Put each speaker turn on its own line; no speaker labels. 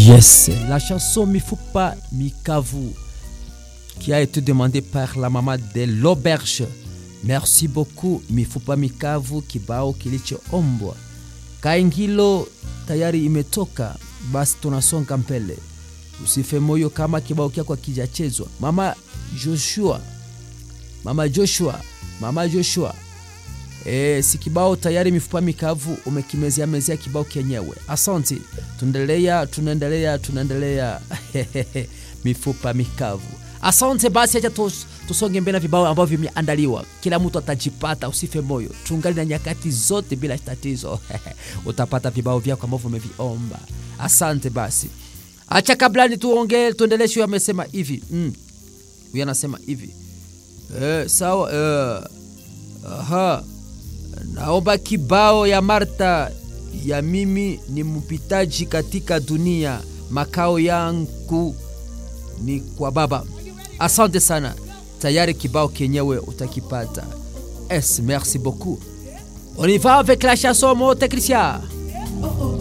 Yes, la chanson Mifupa Mikavu qui a été demandée par la maman de l'auberge. Merci beaucoup Mifupa Mikavu, kibao kilichoombwa. Kaingilo tayari imetoka, basi tunasonga mbele. Usife moyo kama kibao kyako kijachezwa. Mama Joshua, mama Joshua, mama Joshua E, si kibao tayari mifupa mikavu umekimezea mezea kibao kenyewe. Asante, tunaendelea tunaendelea tunaendelea mifupa mikavu. Asante basi, acha tus, tusonge mbele na vibao ambavyo vimeandaliwa. Kila mtu atajipata, usife moyo, tungali na nyakati zote bila tatizo utapata vibao vyako ambavyo umeviomba. Asante basi, acha kabla ni tuongee tuendelee. Huyo amesema hivi mm. Huyo anasema hivi eh, sawa eh, aha Naomba kibao ya Marta ya mimi ni mpitaji katika dunia, makao yangu ni kwa Baba. Asante sana, tayari kibao kenyewe utakipata. Es, merci beaucoup. On y va avec la chanson mon technicien.